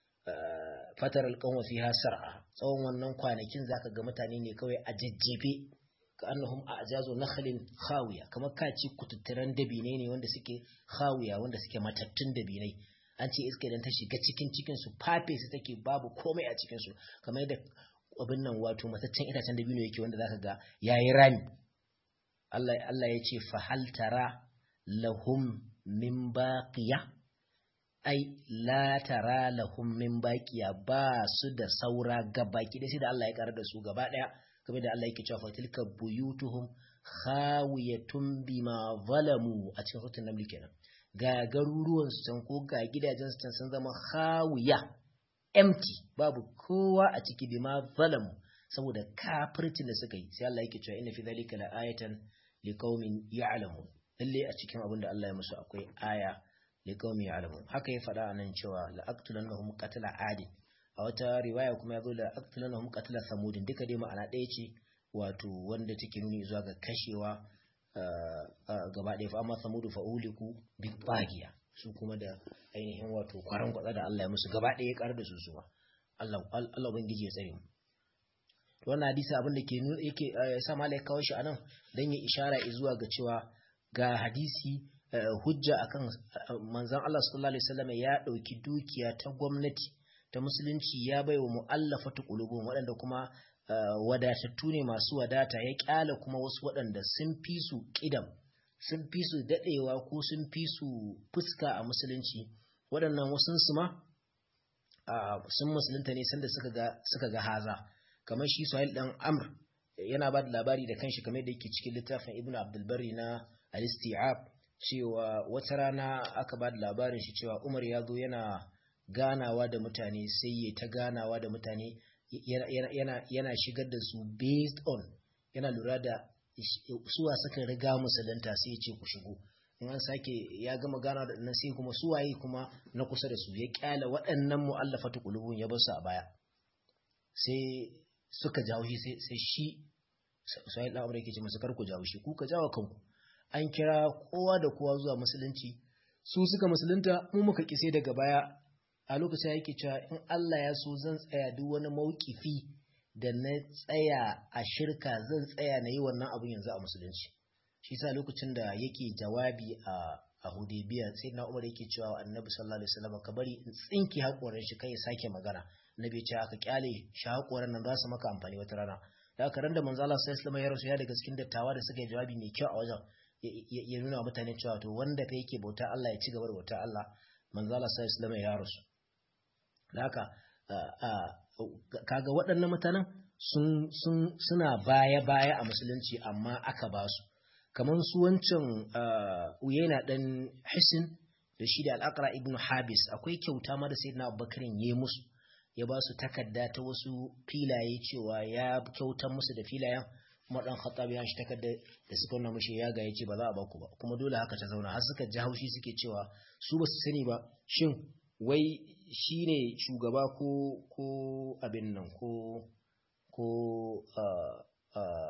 fatar alƙanwa fi sar'a tsawon wannan kwanakin zaka ga mutane ne kawai a jajjefe ka annahum a ajazo nakhlin khawiya kamar ka ci kututturan dabine ne wanda suke khawiya wanda suke matattun dabinai an ce iska idan ta shiga cikin cikin su fafe su take babu komai a cikin su kamar yadda abin nan wato mataccen itacen dabino yake wanda zaka ga yayi rami Allah Allah ya ce fa hal tara lahum min baqiya ai la tara lahum min baqiya ba su da saura gabaki da sai da Allah ya karar da su gaba daya kamar da Allah yake cewa fa tilka buyutuhum khawiyatun bima zalamu a cikin suratul naml kenan ga garuruwan su can ko ga gidajen su can sun zama khawiya empty babu kowa a ciki bima zalamu saboda kafircin da suka yi sai Allah yake cewa inna fi dhalika la ayatan liqaumin ya'lamun lalle a cikin abin da Allah ya musu akwai aya liqaumin ya'lamun haka ya faɗa anan cewa la aqtulannahum qatla adin a wata riwaya kuma yazo la aqtulannahum qatla samudin duka dai ma'ana ɗaya ce wato wanda take nuni zuwa ga kashewa gaba ɗaya fa amma samudu fa uliku bi bagiya su kuma da ainihin wato kwaran kwatsa da Allah ya musu gaba ɗaya ya karar da su suwa Allah Allah ubangiji ya tsare mu wannan hadisi abin da ke yake sa malai kawo shi anan dan ya ishara zuwa ga cewa ga hadisi hujja akan manzon Allah sallallahu alaihi wasallam ya dauki dukiya ta gwamnati ta musulunci ya baiwa mu'allafatu qulubun waɗanda kuma wadatattu ne masu wadata ya kyala kuma wasu waɗanda sun fi su kidam sun fi su dadewa ko sun fi su fuska a musulunci waɗannan wasun su ma sun musulunta ne sanda suka ga suka ga haza kamar shi Suhail dan Amr yana ba da labari da kanshi kamar da yake cikin littafin Ibn Abdul Barri na Al-Isti'ab cewa wata rana aka ba da labarin shi cewa Umar ya zo yana ganawa da mutane sai ya ta ganawa da mutane yana shigar da su based on yana lura da suwa suka riga musulunta sai ya ce ku shigo in an sake ya gama gana da nan sai kuma suwaye kuma na kusa da su ya kyala waɗannan mu'allafatu qulubun ya bar su a baya sai suka jawo shi sai shi sai da amurka ce masu karku jawo shi ku ka jawo kanku an kira kowa da kowa zuwa musulunci su suka musulunta mu muka kise daga baya a lokacin yake cewa in Allah ya so zan tsaya duk wani maukifi da na tsaya a shirka zan tsaya na yi wannan abin yanzu a musulunci shi sa lokacin da yake jawabi a a Hudaybiya sai na Umar yake cewa Annabi sallallahu alaihi wasallam ka bari in tsinki hakorin shi kai ya sake magana Annabi ce aka kyale shi hakorin nan za su maka amfani wata rana da aka randa manzo Allah sallallahu alaihi wasallam ya rasu ya daga cikin dattawa da suka yi jawabi mai kyau a wajen ya nuna wa mutane cewa to wanda kai yake bauta Allah ya ci gaba da bauta Allah manzo Allah sallallahu alaihi wasallam ya rasu da haka kaga waɗannan mutanen sun suna baya-baya a musulunci amma aka ba su kamar su wancan uyena ɗan hisin da shi da al'akara ibn habis akwai kyauta ma da sai na abubakarin ya musu ya ba su takarda ta wasu filaye cewa ya kyautar musu da filayen kuma ɗan khattab ya shi takarda da suka nuna mushi ya ga ya ce ba za a baku ba kuma dole haka ta zauna har suka ji haushi suke cewa su ba su sani ba shin wai shi ne shugaba ko ko abin nan ko ko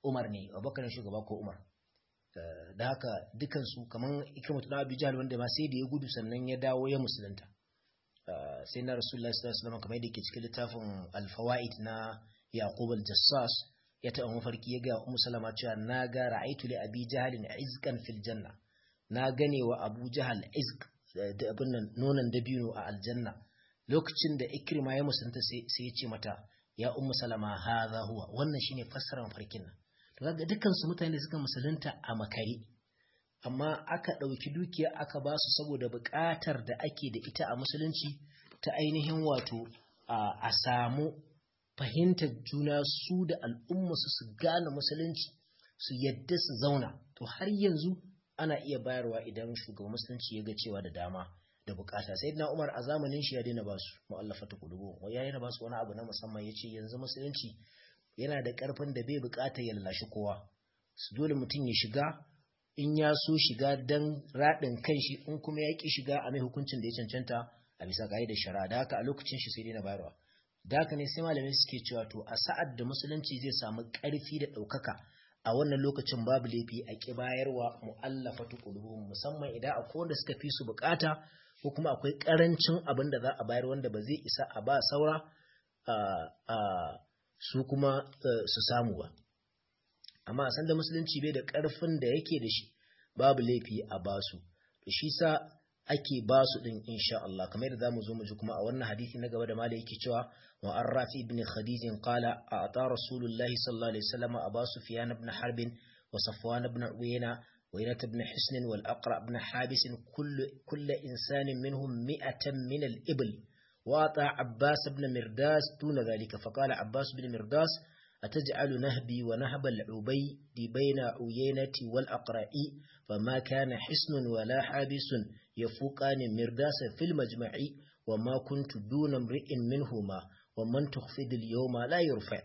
Umar ne Abubakar shugaba ko Umar da haka dukansu kamar ikrimatu na Abu Jahl wanda ma sai da ya gudu sannan ya dawo ya musulunta sai na Rasulullah sallallahu alaihi wasallam kamar yadda ke cikin littafin Al-Fawaid na Yaqub al-Jassas ya taɓa mafarki ya ga Ummu Salama cewa na ga ra'aitu li Abi Jahl izqan fil janna na gane wa Abu Jahl izq da abin nan nonon dabino a aljanna lokacin da Ikrima ya musulunta sai ya ce mata ya Ummu Salama hadha huwa wannan shine fassarar farkin nan to kaga dukkan su mutane suka musulunta a makare amma aka ɗauki dukiya aka ba su saboda buƙatar da ake da ita a musulunci ta ainihin wato a samu fahimtar juna su da al'ummarsu su gane musulunci su yadda su zauna to har yanzu ana iya bayarwa idan shugaban musulunci ya ga cewa da dama da bukata sai na umar a zamanin shi ya daina ba su mu'allafa ta kulubu ya daina ba su wani abu na musamman ya ce yanzu musulunci yana da karfin da bai bukata ya lallashi kowa su dole mutum ya shiga in ya so shiga dan raɗin kan shi in kuma ya ki shiga a mai hukuncin da ya cancanta a bisa da shari'a da haka a lokacin shi sai daina bayarwa da haka ne sai malamai suke cewa to a sa'ad da musulunci zai samu ƙarfi da ɗaukaka a wannan lokacin babu laifi a ƙi bayarwa mu'allafatu qulubuhum musamman idan akwai wanda suka fi su bukata ko kuma akwai ƙarancin abin da za a bayar wanda ba zai isa a ba saura su kuma su samu ba amma a san da musulunci bai da ƙarfin da yake da shi babu laifi a basu to shi sa ake ba su din insha Allah kamar yadda zamu zo mu ji kuma a wannan hadisi na gaba da malai yake cewa wa arrafi ibn khadij qala a'ta rasulullah sallallahu alaihi wasallam aba sufyan ibn harb wa safwan ibn uyayna wa ina ibn hisn wal aqra ibn habis kull kull insan minhum mi'atan min al ibl wa ata abbas ibn mirdas duna dhalika fa qala abbas ibn mirdas أتجعل نهبي ونهب العبيد بين عيينة والأقراء فما كان حسن ولا حابس يفوقان مرداس في المجمع وما كنت دون امرئ منهما ومن تخفض اليوم لا يرفع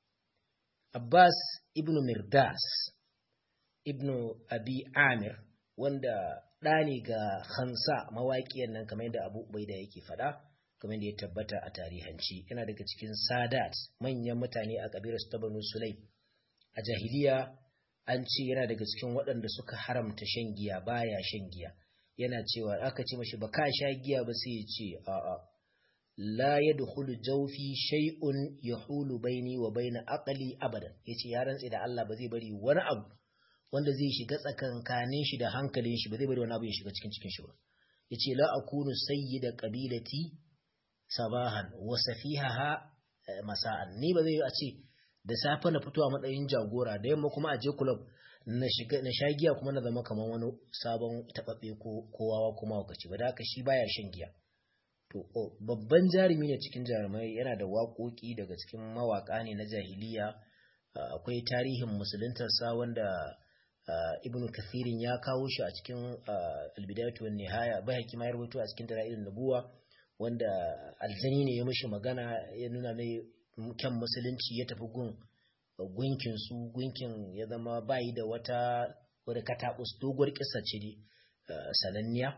عباس ابن مرداس ابن أبي عامر wanda ɗani ga Khansa mawaƙiyar nan kamar yadda Abu Ubaida yake faɗa kamar da ya tabbata a tarihanci yana daga cikin sadat manyan mutane a kabilar su ta banu sulaim a jahiliya an ce yana daga cikin waɗanda suka haramta shan giya baya shan giya yana cewa aka ce mashi ba ka sha giya ba sai ya ce a'a la yadkhulu jawfi shay'un yahulu baini wa baina aqli abadan yace ya rantse da Allah ba zai bari wani abu wanda zai shiga tsakankanin shi da hankalin shi ba zai bari wani abu ya shiga cikin cikin shi ba yace la akunu sayyida qabilati sabahan wa safihaha masa'an ni ba zai a ce da safe na fito a matsayin jagora da yamma kuma a je club na shiga na sha giya kuma na zama kamar wani sabon tababbe ko kowawa kuma wakaci ba da haka shi baya shan giya to babban jarumi ne cikin jarumai yana da waƙoƙi daga cikin mawaƙa ne na jahiliya akwai tarihin musuluntarsa wanda ibnu kathirin ya kawo shi a cikin albidayatu wan nihaya bai hakima ya rubuto a cikin dalailin nubuwa wanda aljani ne ya mishi magana ya nuna mai kyan musulunci ya tafi gun gunkin su gunkin ya zama bayi da wata wadda katakus doguwar kisa ce ne sananniya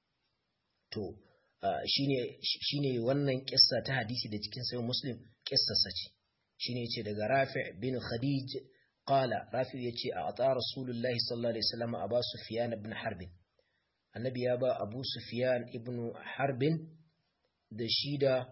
to shine wannan kissa ta hadisi da cikin sayin muslim kissarsa ce shine yace daga rafi' bin khadij qala rafi' yace a ata rasulullahi sallallahu alaihi wasallam aba sufyan ibn harb annabi ya ba abu sufyan ibn harbin da shi da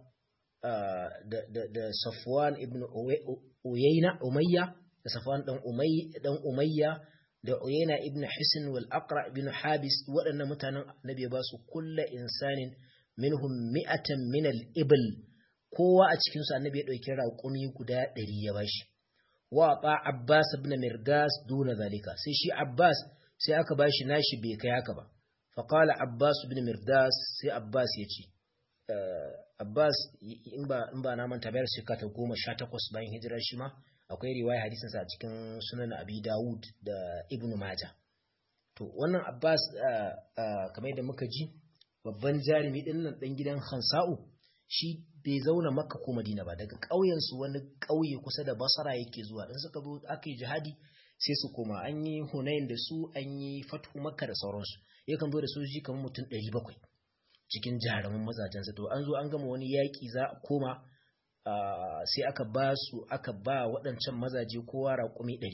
da Safwan ibn Uyayna Umayya da Safwan dan Umayya dan Umayya da Uyayna ibn Hisn wal Aqra ibn Habis waɗannan mutanen Annabi ba su kullu insanin minhum mi'atan min al-ibl kowa a cikin su Annabi ya dauki raƙumi guda 100 ya bashi wa ba Abbas ibn Mirdas duna zalika sai shi Abbas sai aka bashi nashi bai kai haka ba faqala Abbas ibn Mirdas sai Abbas ya ce Abbas in ba in ba na manta bayar shekara ta goma sha takwas bayan hijira shi ma akwai riwaya hadisinsa a cikin sunan Abi Dawud da Ibn Majah. To wannan Abbas kamar da muka ji babban jarumi din nan dan gidan Hansa'u shi bai zauna Makka ko Madina ba daga ƙauyen su wani ƙauye kusa da Basra yake zuwa in suka zo aka yi jihadi sai su koma an yi Hunain da su an yi Fathu Makka da sauransu yakan zo da sojoji kamar mutum 700 cikin jarumin mazajensa to an zo an gama wani yaƙi za a koma sai aka ba su aka ba waɗancan mazaje kowa raƙumi ɗari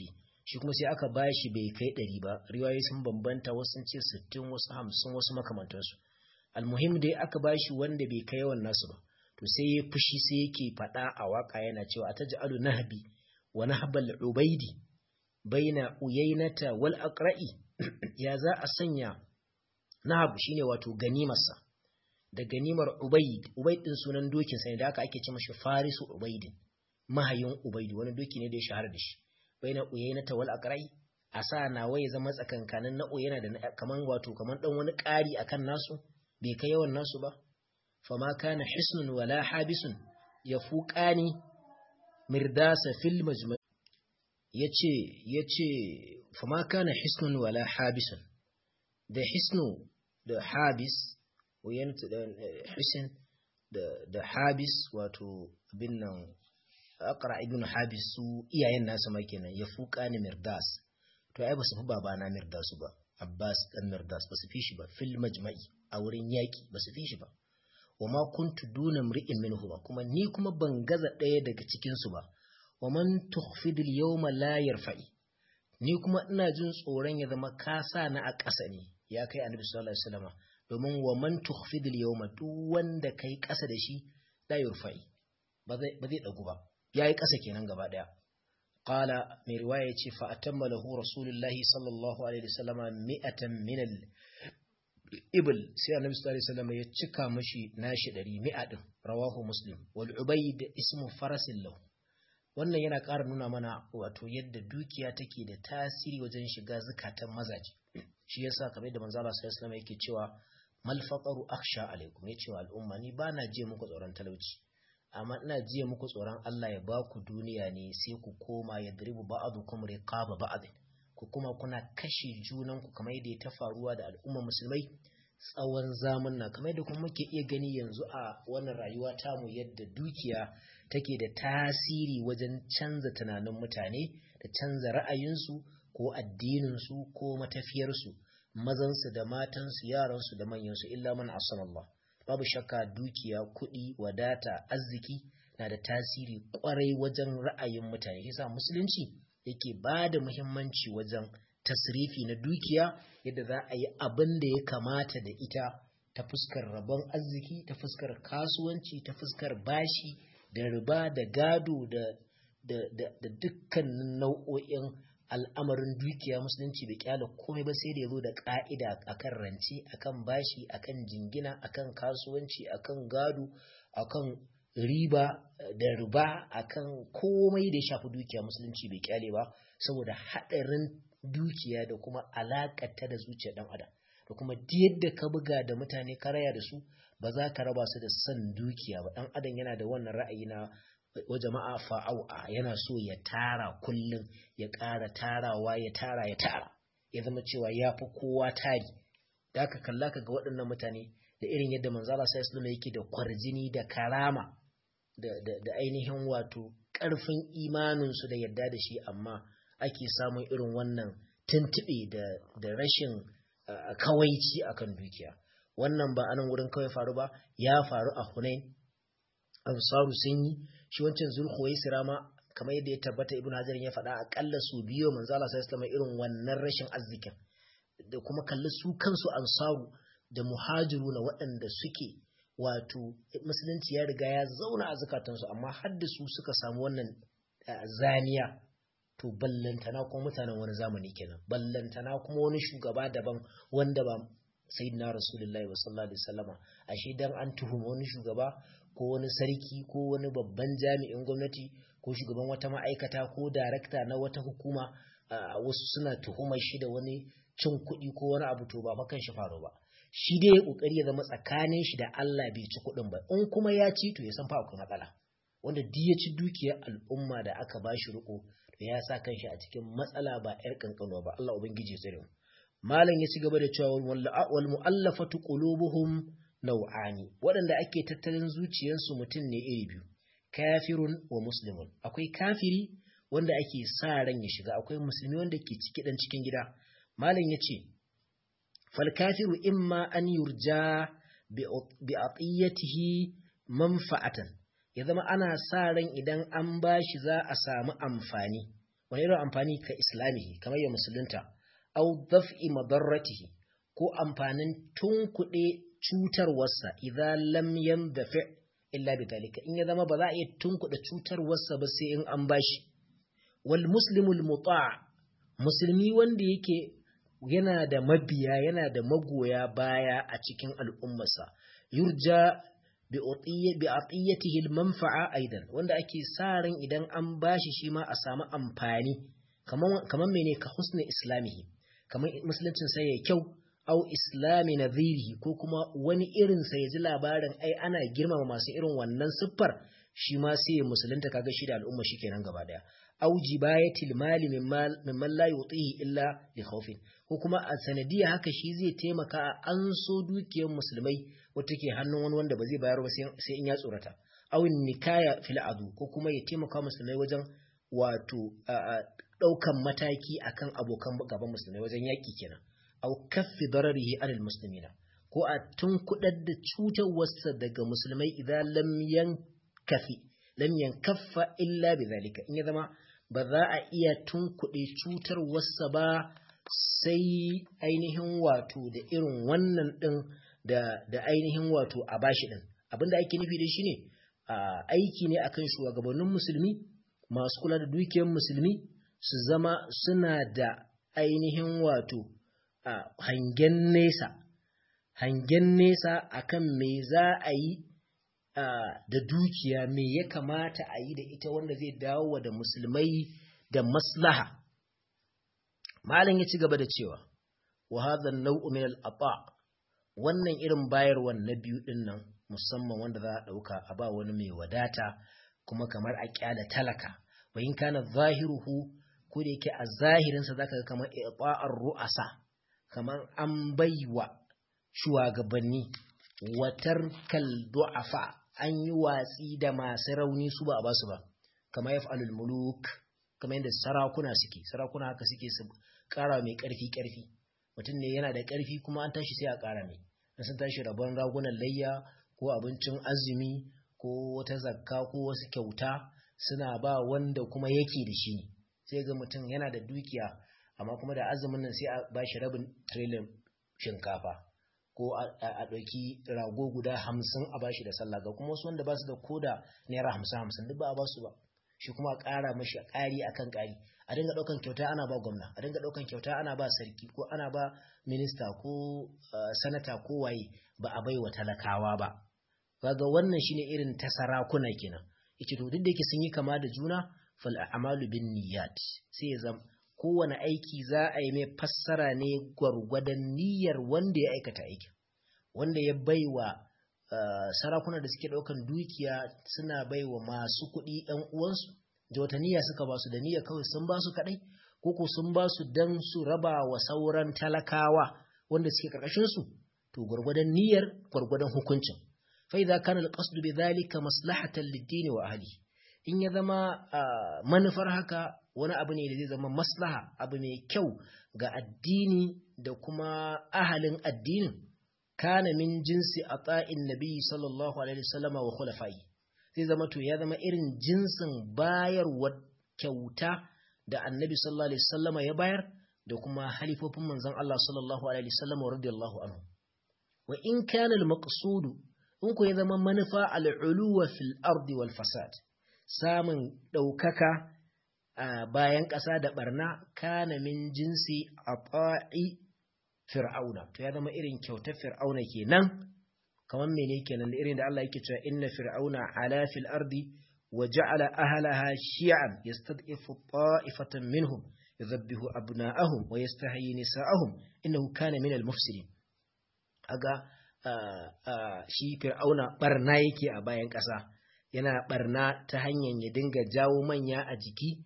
shi kuma sai aka bashi bai kai ɗari ba riwayoyi sun bambanta wasu sun ce sittin wasu hamsin wasu makamantansu almuhim dai aka bashi wanda bai kai yawan nasu ba to sai ya fushi sai yake faɗa a waka yana cewa ataj'alu nahbi wa nahbal ubaidi baina uyainata wal aqra'i ya za a sanya nahab shine wato ganimarsa da ganimar ubaid ubaid din sunan dokin sa ne da aka ake ce mashi farisu ubaidin mahayin ubaid wani doki ne da ya shahara da shi baina uyainata wal aqra'i a sa nawa ya zama tsakankanin na uyana da kaman wato kaman dan wani ƙari akan nasu bai kai yawan nasu ba fama kana hisnun wala habisun yafuqani mirdasa fil majma' yace yace fama kana hisnun wala habisun da hisnu da habis wayan da hisin da da habis wato abin nan aqra ibn habis su iyayen nasa ma kenan yafuqani mirdas to ai basu fi babana mirdasu ba abbas dan mirdas basu fi shi ba fil majma'i a wurin yaki basu fi shi ba wama kuntu duna mri'in minhu ba kuma ni kuma ban gaza ɗaya daga cikin su ba wa man tukhfidul yawma la yarfa'i ni kuma ina jin tsoron ya zama kasa na a ƙasa ne ya kai annabi sallallahu alaihi wasallam domin wa man tukhfidul yawma duk wanda kai ƙasa da shi la yarfa'i ba zai ba zai dagu ba yayi ƙasa kenan gaba daya qala mai riwaya ce fa atamma lahu rasulullahi sallallahu alaihi wasallam mi'atan min al ibl sai annabi sallallahu alaihi wasallam ya cika mashi nashi 100 mi'a din rawahu muslim wal ubayd ismu farasin lahu wannan yana ƙara nuna mana wato yadda dukiya take da tasiri wajen shiga zukatan mazaje shi yasa kamar da manzo Allah sallallahu alaihi yake cewa mal faqaru akhsha alaikum yace wa al'umma ni bana jiya muku tsoron talauci amma ina jiya muku tsoron Allah ya baku duniya ne sai ku koma ya dribu ba'dukum riqaba ba'd ku kuma kuna kashe junan ku kamar yadda ta faruwa da al'umma musulmai tsawon zamanna kamar yadda kuma muke iya gani yanzu a wannan rayuwa tamu yadda dukiya take da tasiri wajen canza tunanin mutane da canza ra'ayinsu ko addininsu ko matafiyarsu mazansu da matansu yaransu da manyansu illa man Allah babu shakka dukiya kuɗi wadata arziki na da tasiri kwarai wajen ra'ayin mutane yasa musulunci yake ba da muhimmanci wajen tasrifi na dukiya yadda za a yi abin da ya kamata da ita ta fuskar rabon arziki ta fuskar kasuwanci ta fuskar bashi da riba da gado da da dukkanin nau'o'in al'amarin dukiya musulunci bai kyala komai ba sai da ya zo da ka'ida akan rance akan bashi akan jingina akan kasuwanci akan gado akan riba da riba akan komai da ya shafi dukiya musulunci bai kyale ba saboda haɗarin dukiya da kuma alakata da zuciyar ɗan adam da kuma yadda ka buga da mutane ka raya da su ba za ka raba su da son dukiya ba ɗan adam yana da wannan ra'ayi na wa jama'a fa'au'a yana so ya tara kullum ya ƙara tarawa ya tara ya tara ya zama cewa ya fi kowa tari da aka kalla ka ga waɗannan mutane da irin yadda manzala sai islam yake da kwarjini da karama da ainihin wato ƙarfin imaninsu da yadda da shi amma ake samun irin wannan tuntuɓe da rashin kawaici akan dukiya wannan ba anan wurin kawai faru ba ya faru a hunain ansaru sun yi shi wancan zulhuwai sirama kamar yadda ya tabbata ibn hajar ya faɗa akalla su biyo manzo Allah sallallahu alaihi irin wannan rashin arzikin da kuma kalli su kansu ansaru da muhajiru na waɗanda suke wato musulunci ya riga ya zauna a zukatansu amma har da su suka samu wannan zaniya to ballantana kuma mutanen wani zamani kenan ballantana kuma wani shugaba daban wanda ba sayyidina rasulullahi sallallahu alaihi wasallama ashe dan an tuhuma wani shugaba ko wani sarki ko wani babban jami'in gwamnati ko shugaban wata ma'aikata ko darakta na wata hukuma wasu suna tuhumar shi da wani cin kuɗi ko wani abu to ba fa kan shi faru ba shi dai ya kokari ya zama tsakanin shi da Allah bai ci kuɗin ba in kuma ya ci to ya san fa akwai matsala wanda duk ya ci dukiyar al'umma da aka ba shi riko to ya sa kanshi a cikin matsala ba yar kankano ba Allah ubangiji ya tsare mu malam ya ci gaba da cewa wal mu'allafatu qulubuhum nau'ani waɗanda ake tattalin zuciyarsu mutum ne iri biyu kafirun wa muslimun akwai kafiri wanda ake sa ran ya shiga akwai musulmi wanda ke ciki dan cikin gida malam yace fal kafiru imma an yurja bi atiyatihi manfa'atan ya zama ana sa ran idan an bashi za a samu amfani wani irin amfani ka islamihi kamar ya musulunta au daf'i madarratihi ko amfanin tunkuɗe cutarwarsa idan lam yandafi illa bi dalika in ya zama ba za a iya tunkuɗe cutarwarsa ba sai in an bashi wal muslimul muta' musulmi wanda yake yana da mabiya yana da magoya baya a cikin al'ummarsa yurja bi atiyyatihi al-manfa'a aidan wanda ake sa ran idan an bashi shi ma a samu amfani kaman kaman mene ka husni islamihi kaman musuluncin sai ya kyau au islami nadhirihi ko kuma wani irin sa ya ji labarin ai ana girmama masu irin wannan siffar shi ma sai ya musulunta kaga shi da al'umma shi kenan gaba daya au jibayatil mali mimman la yutihi illa li khawfin ko kuma a sanadiya haka shi zai taimaka a an so dukiyar musulmai wata ke hannun wani wanda ba zai bayar ba sai in ya tsorata au nikaya fil adu ko kuma ya taimaka musulmai wajen wato daukan mataki akan abokan gaban musulmai wajen yaki kenan au kaffi dararihi alal muslimina ko a tunkudar da cutarwarsa daga musulmai idan lam yankafi lam yankaffa illa bidhalika in ya zama ba za a iya tunkuɗe cutarwarsa ba sai ainihin wato da irin wannan ɗin da, da ainihin wato a bashi ɗin abinda ake nufi da shi ne aiki ne akan shugabannin musulmi masu kula da dukiyar musulmi su zama suna da ainihin wato hangen nesa hangen nesa akan me za a yi da dukiya me ya kamata a yi da ita wanda zai dawo da musulmai da maslaha malam ya ci gaba da cewa wa hadha an-naw'u min al-ata wannan irin bayarwan na biyu din nan musamman wanda za a dauka a ba wani mai wadata kuma kamar a kyala talaka wa in kana zahiruhu ko da yake a zahirin sa zaka ga kamar i'ta'ar ru'asa kamar an baiwa shugabanni watar kal du'afa an yi watsi da masu rauni su ba a basu ba kamar yaf'alul muluk kamar yadda sarakuna suke sarakuna haka suke su ƙara mai ƙarfi ƙarfi mutum ne yana da ƙarfi kuma an tashi sai a ƙara mai na sun tashi rabon ragunan layya ko abincin azumi ko wata zakka ko wasu kyauta suna ba wanda kuma yake da shi ne sai ga mutum yana da dukiya amma kuma da azumin nan sai a ba shi rabin trillion shinkafa ko a ɗauki rago guda hamsin a bashi da sallah ga kuma wasu wanda ba su da koda naira hamsin hamsin duk ba a ba su ba shi kuma a ƙara mashi ƙari akan ƙari a dinga ɗaukan kyauta ana ba gwamna a dinga ɗaukan kyauta ana ba sarki ko ana ba minista ko sanata ko waye ba a bai wa talakawa ba kaga wannan shine irin ta sarakuna kenan yace to duk da yake sun yi kama da juna fal a'malu bin niyyat sai ya zama kowane aiki za a yi mai fassara ne gwargwadon niyyar wanda ya aikata aikin wanda ya baiwa Uh, sarakuna da suke ɗaukan dukiya suna baiwa masu kuɗi ‘yan uwansu da wata niyya suka ba su da niyya kawai sun ba su kaɗai ko ko sun ba su don su raba wa sauran talakawa wanda suke ƙarƙashinsu to gwargwadon niyyar gwargwadon hukuncin fa idza kana al-qasdu bi dhalika maslahatan lid-din wa ahli in ya zama uh, manufar haka wani abu ne da zai zama maslaha abu mai kyau ga addini da kuma ahalin addinin kana min jinsi a tsa'in nabi sallallahu alaihi wasallama wa khulafai zai zama to ya zama irin jinsin bayarwa kyauta da annabi sallallahu alaihi wasallama ya bayar da kuma halifofin manzon Allah sallallahu alaihi wasallama radiyallahu anhu wa in kana al-maqsud in ko ya zama manufa al-uluwa fil ardi wal fasad samun daukaka a bayan ƙasa da barna kana min jinsi a ta'i fir'auna to ya zama irin kyautar fir'auna kenan kamar mene kenan da irin da Allah yake cewa inna fir'auna ala fil ardi wa ja'ala ahlaha shi'an yastad'ifu ta'ifatan minhum yudhabbihu abna'ahum wa yastahyi nisa'ahum innahu kana minal mufsidin aga shi fir'auna barna yake a bayan ƙasa yana barna ta hanyar ya dinga jawo manya a jiki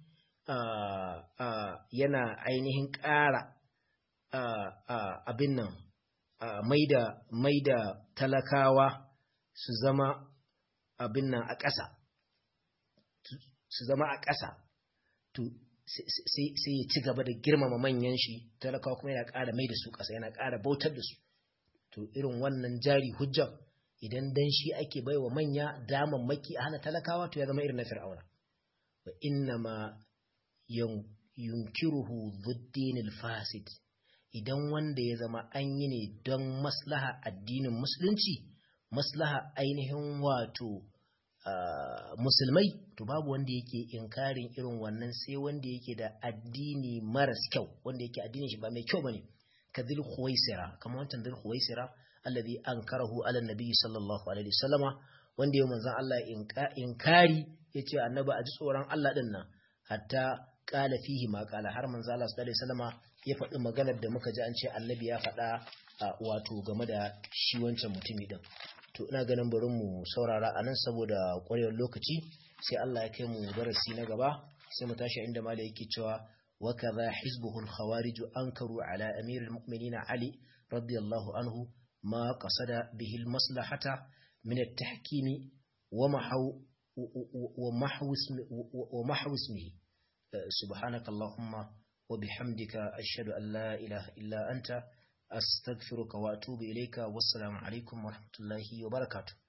yana ainihin ƙara abin nan mai da talakawa su zama abin nan a ƙasa su zama a ƙasa to sai ya ci gaba da girmama manyan shi talakawa kuma yana ƙara mai da su ƙasa yana ƙara bautar da su to irin wannan jari hujjan idan dan shi ake baiwa manya daman maki a hana talakawa to ya zama irin na fir'auna wa inna ma yunkiruhu zuddinil fasid idan wanda ya zama an yi ne don maslaha addinin musulunci maslaha ainihin wato musulmai to babu wanda yake inkarin irin wannan sai wanda yake da addini maras kyau wanda yake addinin shi ba mai kyau bane ka dhil khuwaisira kamar wancan dhil khuwaisira alladhi ankarahu ala nabi sallallahu alaihi wasallama wanda ya manzon Allah inkari yace annabi a ji tsoron Allah din nan hatta qala fihi ma qala har manzon Allah sallallahu alaihi wasallama ya faɗi maganar da muka ji an ce annabi ya faɗa wato game da shi wancan mutumi din to ina ganin bari mu saurara a nan saboda ƙwarewar lokaci sai Allah ya kai mu darasi na gaba sai mu tashi inda mala yake cewa wa kaza hizbuhu al-khawarij ankaru ala amir al-mu'minin ali radiyallahu anhu ma qasada bihi al-maslahata min at-tahkim wa mahaw wa mahw wa mahw ismihi subhanaka allahumma wa bihamdika ashhadu an la ilaha illa anta أستغفرك وأتوب إليك والسلام عليكم ورحمة الله وبركاته